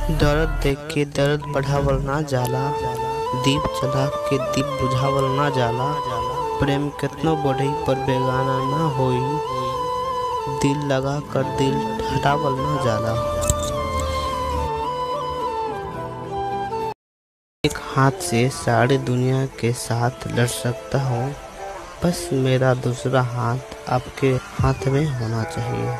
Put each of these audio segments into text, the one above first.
दर्द देख के दर्द बढ़ावल ना जाला दीप जला के दीप बुझावल ना जाला प्रेम कितनो बढ़ी पर बेगाना ना होई दिल लगा कर दिल हटावल ना जाला एक हाथ से सारी दुनिया के साथ लड़ सकता हूँ बस मेरा दूसरा हाथ आपके हाथ में होना चाहिए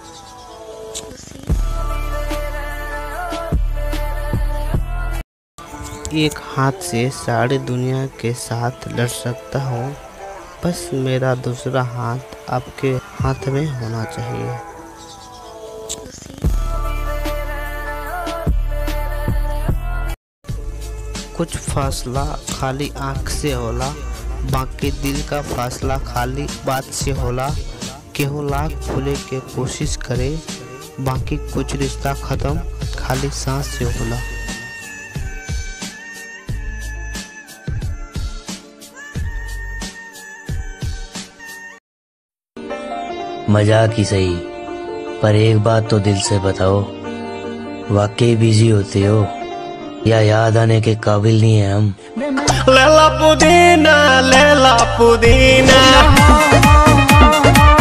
एक हाथ से सारी दुनिया के साथ लड़ सकता हूँ बस मेरा दूसरा हाथ आपके हाथ में होना चाहिए कुछ फासला खाली आँख से होला बाकी दिल का फासला खाली बात से होला केहू लाख भूले के कोशिश करे बाकी कुछ रिश्ता खत्म खाली सांस से होला मजाक ही सही पर एक बात तो दिल से बताओ वाकई बिजी होते हो या याद आने के काबिल नहीं है हम Lela Pudina, Lela Pudina.